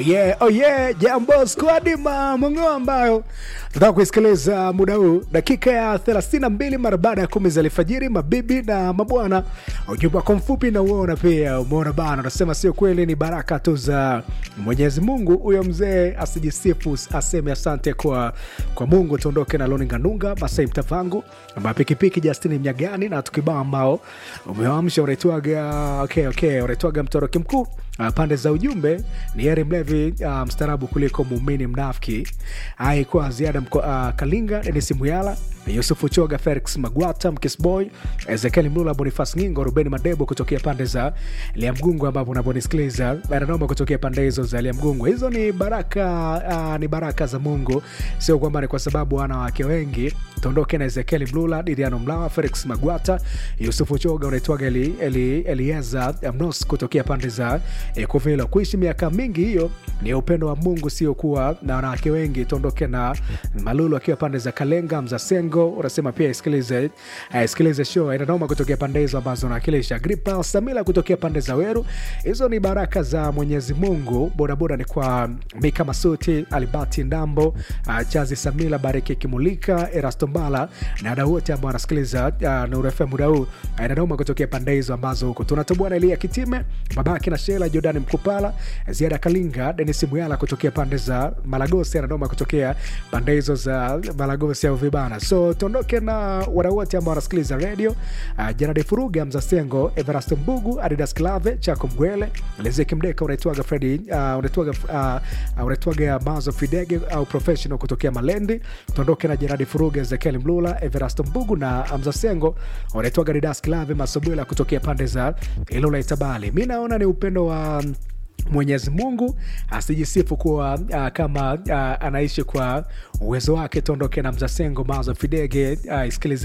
Yeah, oh yeah, jambo squadi mamongo ambayo tunataka kuisikiliza muda huu dakika ya 32 mara baada ya kumi za alfajiri, mabibi na mabwana. Ujumbe wako mfupi na uona pia umeona bana, unasema sio kweli, ni baraka tu za Mwenyezi Mungu. Huyo mzee asijisifu, aseme asante kwa kwa Mungu. Tuondoke na Loni Nganunga, Masai Mtavangu, mapikipiki Justini Mnyagani na tukibao ambao umewamsha unaitwaga okay, okay, unaitwaga mtoroki mkuu Uh, pande za ujumbe ni heri mlevi uh, mstarabu kuliko muumini mnafiki. Aikuwa ziada mko, uh, Kalinga, Denis Muyala, Yusufu Choga, Felix Magwata, Mkisboy, Ezekiel Mlula, Bonifas Ngingo, Ruben Madebo kutokea pande za Liamgungu, ambapo unaponisikiliza Baranoma kutokea pande hizo za Liamgungu. Hizo ni baraka uh, ni baraka za Mungu, sio kwamba ni kwa sababu wana wake wengi. Tuondoke na Ezekiel Mlula, Diriano Mlawa, Felix Magwata, Yusufu Choga, unaitwaga Eli, Eli, Elieza Mnos kutokea pande za E, kuvila kuishi miaka mingi, hiyo ni upendo wa Mungu, sio kuwa na wanawake wengi. Tuondoke na Malulu akiwa pande za Kalenga, Mzasengo unasema pia isikilize uh, isikilize show inanoma kutokea pande hizo ambazo unawakilisha. Gripa Samila kutokea pande za Weru, hizo ni baraka za Mwenyezi Mungu. Bodaboda ni kwa Mika Masuti, Alibati Ndambo, uh, Chazi Samila, Bariki Kimulika, Erasto Mbala na wadau wote ambao wanasikiliza uh, Nuru FM muda huu uh, inanoma kutokea pande hizo ambazo huko tunatoboa na Elia Kitime, babake na Shela Jordan Mkupala, Ziada Kalinga, Denis Muyala kutokea pande za Malagosi, anadoma kutokea pande hizo za Malagosi au vibana. So tuondoke na wadau wote ambao wanasikiliza radio uh, Janadi Furuga, Mzasengo, Everast Mbugu, Adidas Klave, Chako Mgwele, Lezeki Mdeka, unaitwaga Fredi, uh, unaitwaga uh, unaitwaga Mazo Fidege au professional kutokea Malendi. Tuondoke na Janadi Furuga, Ezekiel Mlula, Everast Mbugu na Mzasengo, unaitwaga Adidas Klave, Masobwela kutokea pande za Ilula Itabali. Mi naona ni upendo wa Mwenyezi Mungu asijisifu kuwa uh, kama uh, anaishi kwa uwezo wake. Tuondoke na Mzasengo Mazo Fidege, uh, isikilize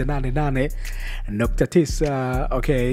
88.9. Okay,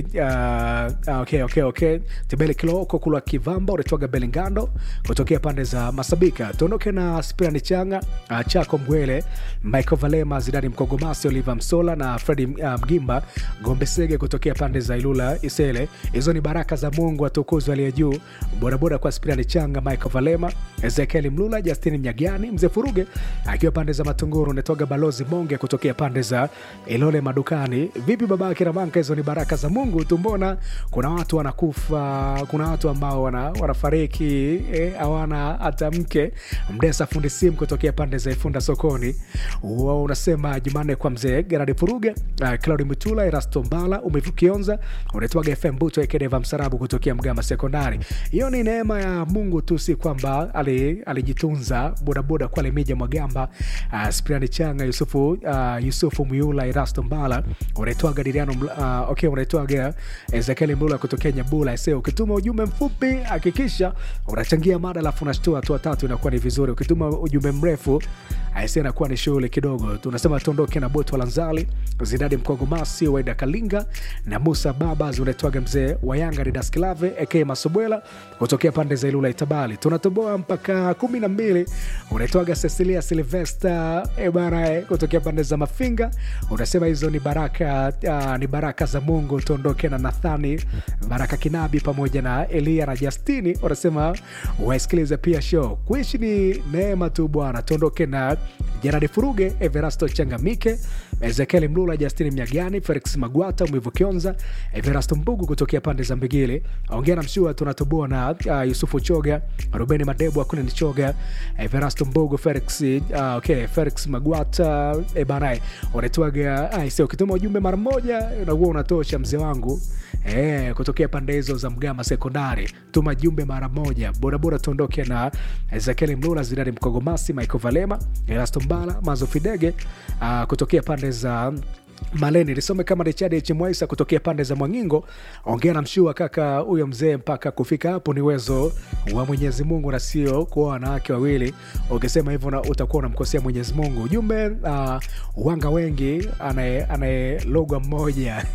uh, okay, okay, okay. Tibele Kiloko Kulwa Kivamba unatoka Belingando kutokea pande za Masabika. Tuondoke na Spirani Changa, uh, Chako Mbwele, Michael Valema, Zidani Mkogomasi, Oliver Msola na Fredi uh, Mgimba Gombe Sege kutokea pande za Ilula Isele. Hizo ni baraka za Mungu atukuzwe aliye juu. Bodaboda kwa Spirani Changa, Michael Valema, Ezekiel Mlula, Justini Mnyagani, Mzee Furuge akiwa pande za Matunguru, unatoga Balozi Monge kutokea pande za Ilole Madukani. Vipi baba Kiramanka, hizo ni baraka za Mungu. Tumbona kuna watu wanakufa, kuna watu ambao wana, wanafariki hawana eh, hata mke. Mdesa fundi simu kutokea pande za Ifunda sokoni, wao unasema Jumanne kwa mzee Gerard Furuge, uh, Claudi Mutula, Erasto Mbala, umevukionza unatoga FM Buto Ekedeva Msarabu kutokea Mgama Sekondari. Hiyo ni neema ya Mungu tu, si kwamba alijitunza bodaboda kwa Lemija Mwagamba, uh, Spriani Changa, Yusufu, uh, Yusufu Muyula, Erasto Mbala, unaitwaga Diriano uh, okay, unaitwaga Ezekiel Mbula kutokea Nyabula. Sasa ukituma ujumbe mfupi hakikisha unachangia mada, alafu unashtua hatua tatu, inakuwa ni vizuri. Ukituma ujumbe mrefu aise, inakuwa ni shughuli kidogo. Tunasema tuondoke na Boto Lanzali, Zidadi Mkogomasi, Waida Kalinga na Musa Babas, unaitwaga mzee wa Yanga Didas Klave aka Masobwela kutokea pande za Ilula Itabali. Tunatoboa mpaka kumi na mbili. Unaitwaga Cecilia Silvesta e bana e, kutokea pande za Mafinga. Unasema hizo ni baraka uh, ni baraka za Mungu. Tuondoke na Nathani Baraka Kinabi pamoja na Elia na Justini. Unasema waisikilize pia show. Kuishi ni neema tu bwana. Tuondoke na Jeradi Furuge, Everasto Changamike, Ezekiel Mlula, Justini Mnyagani, Felix Magwata, Mwivu Kionza, Everasto Mbugu kutokea pande za Mbigili. Ongea na mshua tunatoboa na uh, Yusufu Choga, Rubeni Madebu, Akuna Choga, Everasto Mbugu, Felix uh, okay, Felix Magwata e bana, unatoaga ai sio ukituma ujumbe mara moja unakuwa unatosha mzee wangu. Eh, kutokea pande hizo za Mgama Sekondari, tuma jumbe mara moja. Bodaboda tuondoke na Ezekiel Mlula, Zidani Mkogomasi, Michael Valema, Erasto Mbala, Mazo Fidege uh, kutokea pande za Maleni lisome kama Richard H Mwaisa kutokea pande za Mwangingo. Ongea na mshua kaka huyo mzee, mpaka kufika hapo ni uwezo wa Mwenyezi Mungu na sio kuwa wanawake wawili. Ukisema hivyo na utakuwa unamkosea Mwenyezi Mungu. Ujumbe uh, wanga wengi anayelogwa mmoja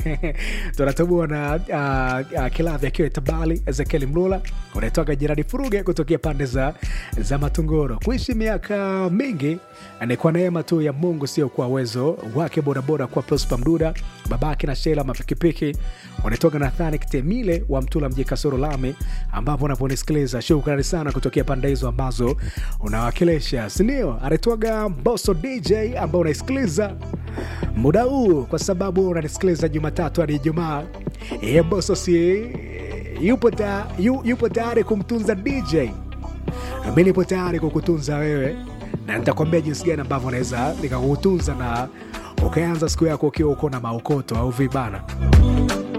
tunatubua na uh, uh, Kilavi akiwa Tabali. Ezekiel Mlula unaitoka Jiradi Furuge kutokea pande za, za Matunguro. Kuishi miaka mingi ni kwa neema tu ya Mungu, sio kwa uwezo wake. Bodaboda bodaboda kwa Prosper Mduda, babake na Shela mapikipiki wanatoka Nathani Kitemile wa Mtula mji Kasoro Lami, ambapo unaponisikiliza. Shukrani sana kutokea pande hizo ambazo unawakilisha, sindio? Anaitwaga Mboso DJ ambao unaisikiliza muda huu, kwa sababu unanisikiliza Jumatatu hadi Ijumaa. Ye Mboso si yupo, ta, yu, yupo tayari kumtunza DJ mi nipo tayari kukutunza wewe na nitakwambia jinsi gani ambavyo naweza nikakutunza na ukaanza siku yako ukiwa uko na maokoto au vibana